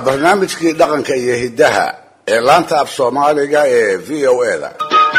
barnaamijkii dhaqanka iyo hiddaha ee laanta af soomaaliga ee v o e da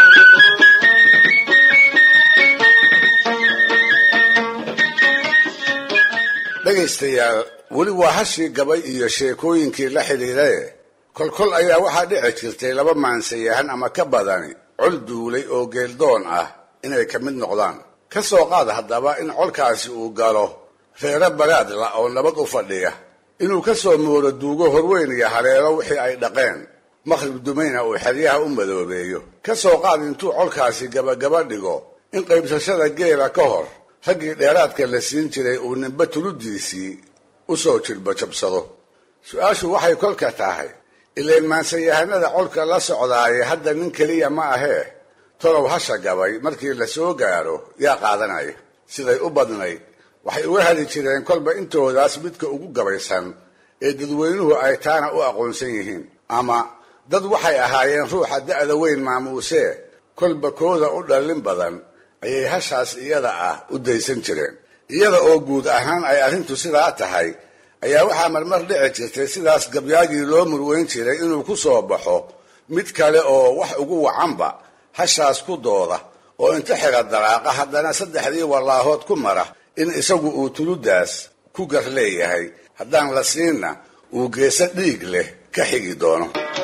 dhegaystayaal weli waa hashii gabay iyo sheekooyinkii la xidhiidhaye kolkol ayaa waxaa dhici jirtay laba maansayahan ama ka badani col duulay oo geeldoon ah inay ka mid noqdaan ka soo qaad haddaba in colkaasi uu galo reero baraadla oo nabad u fadhiya inuu ka soo mooro duugo horweyn iyo haleelo wixii ay dhaqeen maqrib dumayna uu xeryaha u madoobeeyo ka soo qaad intuu colkaasi gabagaba dhigo in qaybsashada geela ka hor raggii dheeraadka la siin jiray uu ninba tuludiisii u soo jilba jabsado su-aashu waxay kolka tahay ilayn maansayahanada colka la socdaaye hadda nin keliya ma ahee tolow hasha gabay markii la soo gaaro yaa qaadanaya siday u badnayd waxay uga heli jireen kolba intoodaas midka ugu gabaysan ee dadweynuhu ay taana u aqoonsan yihiin ama dad waxay ahaayeen ruuxa da'da weyn maamuusee kolba kooda u dhallin badan ayay hashaas iyada ah u daysan jireen iyada oo guud ahaan ay arrintu sidaa tahay ayaa waxaa marmar dhici jirtay sidaas gabyaagii loo murweyn jiray inuu ku soo baxo mid kale oo wax ugu wacanba hashaas ku dooda oo inta xira daraaqa haddana saddexdii wallaahood ku mara in isagu uu tuludaas ku gar leeyahay haddaan la siinna uu geeso dhiig leh ka xigi doono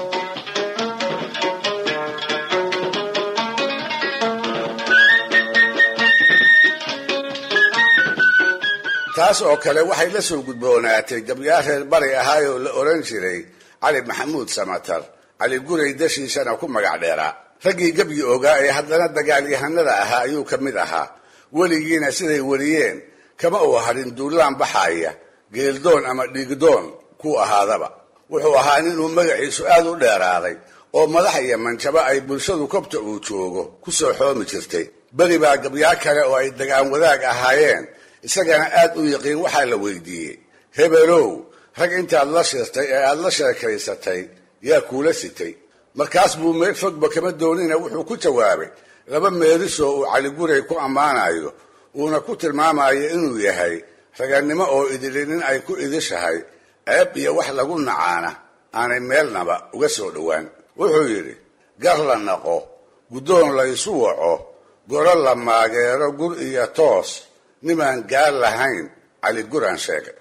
taas oo kale waxay la soo gudboonaatay gabyaa reer bari ahaayoo la odhan jiray cali maxamuud samatar cali guray dashiisana ku magac dheeraa raggii gebyi ogaa ee haddana dagaalyahanada ahaa ayuu ka mid ahaa weligiina siday wariyeen kama uu harin duulaan baxaaya geeldoon ama dhiigdoon ku ahaadaba wuxuu ahaa ninuu magaciisu aad u dheeraaday oo madax iyo manjabo ay bulshadu kobta uu joogo ku soo xoomi jirtay beri baa gabyaa kale oo ay dagaan wadaag ahaayeen isagana aad u yiqiin waxaa la weydiiyey hebelow rag intaad la shirtay ee aad la sheekaysatay yaa kuula sitay markaas buu meel fogba kama doonina wuxuu ku jawaabay laba meerisoo uu caliguray ku ammaanayo uuna ku tilmaamayo inuu yahay ragannimo oo idili nin ay ku idishahay ceeb iyo wax lagu nacaana aanay meelnaba uga soo dhowaan wuxuu yidhi gar la naqo guddoon laysu waco goro la maageero gur iyo toos nimaan gaar lahayn cali guraan sheegay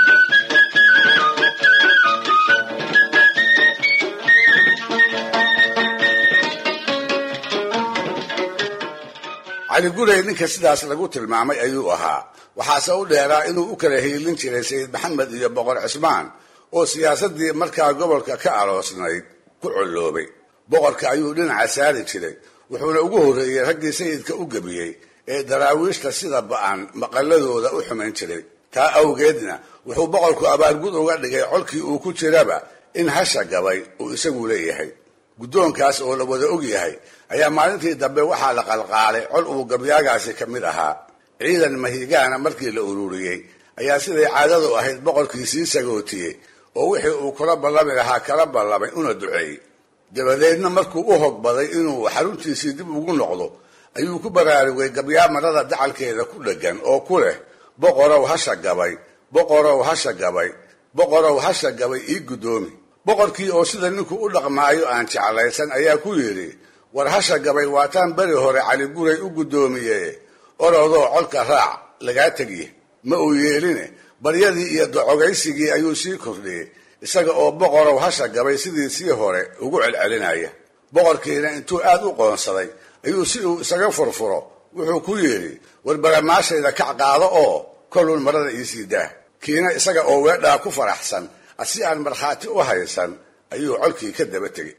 cali guray ninka sidaas lagu tilmaamay ayuu ahaa waxaase u dheeraa inuu u kala hiilin jiray sayid maxamed iyo boqor cismaan oo siyaasaddii markaa gobolka ka aloosnayd ku colloobay boqorka ayuu dhinaca saari jiray wuxuuna ugu horreeyey raggii sayidka u gebiyey ee daraawiishta sida ba'an maqalladooda u xumayn jiray taa awgeedna wuxuu boqorku abaargud uga dhigay colkii uu ku jiraba in hasha gabay uu isagu leeyahay guddoonkaas oo la wada og yahay ayaa maalintii dambe waxaa la qalqaalay col uu gabyaagaasi ka mid ahaa ciidan mahigaana markii la ururiyey ayaa siday caadadu ahayd boqorkii sii sagootiyey oo wixii uu kula ballami lahaa kala ballamay una duceeyey dabadeedna markuu u hogbaday inuu xaruntiisii dib ugu noqdo ayuu ku baraarugay gabyaa marada dacalkeeda ku dheggan oo ku leh boqorow hasha gabay boqorow hasha gabay boqorow hasha gabay ii guddoomi boqorkii oo sida ninku u dhaqmaayo aan jeclaysan ayaa ku yidhi war hasha gabay waataan beri hore cali guray u guddoomiye orodoo colka raac lagaa tegiye ma uu yeeline baryadii iyo docogaysigii ayuu sii kordhiyey isaga oo boqorow hasha gabay sidii sii hore ugu celcelinaya boqorkiina intuu aad u qoonsaday ayuu si uu isaga furfuro wuxuu ku yidhi war baramaashayda kac qaado oo kolun marada iisii daah kiina isaga oo weedhaa ku faraxsan asi aan markhaati u haysan ayuu colkii ka daba tegey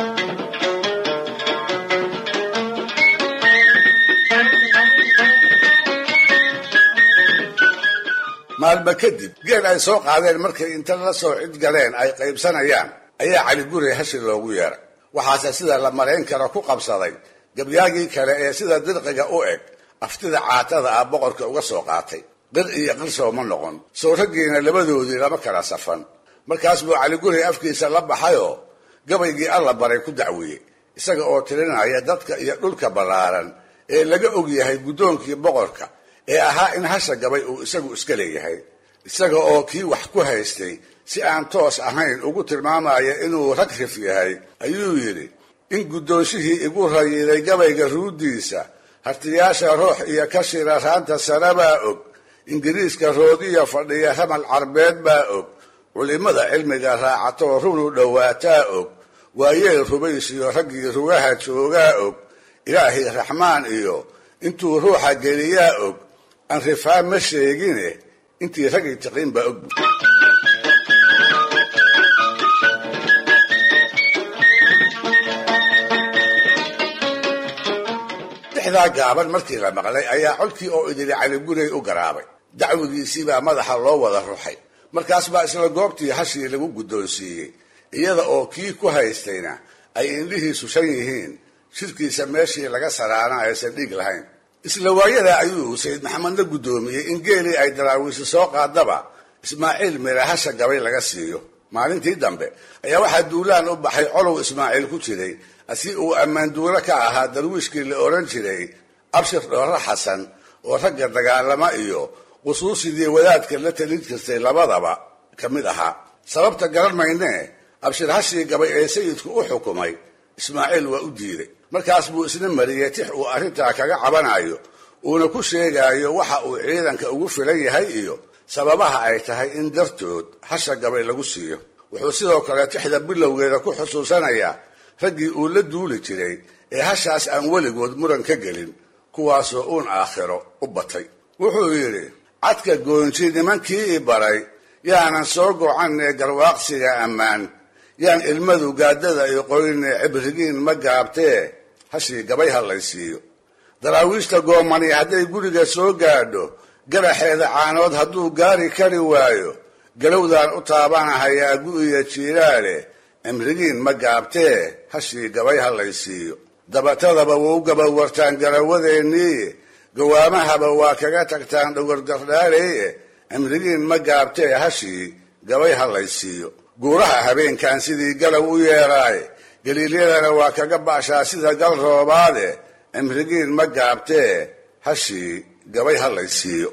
maalma kadib geel ay soo qaadeen markay inta la soo cid galeen ay qaybsanayaan ayaa cali guray hashi loogu yeeray waxaase sida la marayn karo ku qabsaday gabyaagii kale ee sida dirqiga u eg aftida caatada ah boqorka uga soo qaatay qir iyo qirsow ma noqon soo raggiina labadoodii lama kala safan markaas buu cali guray afkiisa la baxayoo gabaygii alla baray ku dacwiyey isaga oo tirinaya dadka iyo dhulka ballaaran ee laga og yahay guddoonkii boqorka ee ahaa in hasha gabay uu isagu iska leeyahay isaga oo kii wax ku haystay si aan toos ahayn ugu tilmaamaya inuu rag rif yahay ayuu yidhi in guddoonshihii igu rayiday gabayga ruuddiisa hartiyaasha roox iyo kashira raanta sare baa og ingiriiska roodiya fadhiya ramal carbeed baa og culimmada cilmiga raacatoo runu dhowaataa og waayeel rubaysiyo raggii rugaha joogaa og ilaahay raxmaan iyo intuu ruuxa geliyaa og aan rifaa ma sheegine intii raggii tiqin baa og dixdaa gaaban markii la maqlay ayaa codkii oo idili caligurey u garaabay dacwigiisiibaa madaxa loo wada ruxay markaas baa isla goobtii hashii lagu guddoonsiiyey iyada oo kii ku haystayna ay indhihiisu shan yihiin shirkiisa meeshii laga saraana aysan dhiig lahayn isla waayadaa ayuu sayid maxamedna guddoomiyey in geelii ay daraawiisi soo qaadaba ismaaciil mira hasha gabay laga siiyo maalintii dambe ayaa waxaa duulaan u baxay colow ismaaciil ku jiray si uu ammaanduulo ka ahaa darwiishkii la odhan jiray abshir dhoorro xasan oo ragga dagaalama iyo qusuusidii wadaadka la talin jirtay labadaba ka mid ahaa sababta garan maynee abshir hashii gabay ee sayidku u xukumay ismaaciil waa u diiday markaas buu isna mariyey tix uu arrintaa kaga cabanayo uuna ku sheegayo waxa uu ciidanka ugu filan yahay iyo sababaha ay tahay in dartood hasha gabay lagu siiyo wuxuu sidoo kale tixda bilowgeeda ku xusuusanayaa raggii uu la duuli jiray ee hashaas aan weligood muran ka gelin kuwaasoo uun aakhiro u batay wuxuu yidhi cadka goonji nimankii i baray yaanan soo gocanee garwaaqsiga ammaan yaan ilmadu gaadada i qoyne cibrigiin ma gaabtee hashii gabay hadlaysiiyo daraawiishta goomani hadday guriga soo gaadho garaxeeda caanood hadduu gaari kari waayo galowdaan u taabanahayaa gu'iya jiiraale cimrigiin ma gaabtee hashii gabay hadlaysiiyo dabatadaba wau gabawartaan garawadeennii gawaamahaba waa kaga tagtaan dhogorgardhaaleeye cimrigiin ma gaabtee hashii gabay hadlaysiiyo guuraha habeenkan sidii galow u yeeraaye galiilyadana waa kaga baashaa sida gal roobaade cimrigiin ma gaabtee hashii gabay hadlaysiiyo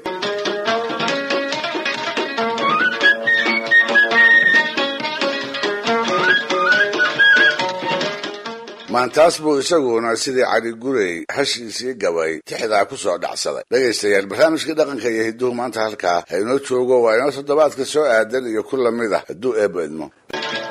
maantaas buu isaguna sidii cali gurey hashiisii gabay tixdaa ku soo dhacsaday dhegaystayaal barnaamijkii dhaqanka iyo hidduhu maanta halkaa ha inoo joogo waa inoo toddobaadka soo aadan iyo ku lamid ah hadduu eebba idmo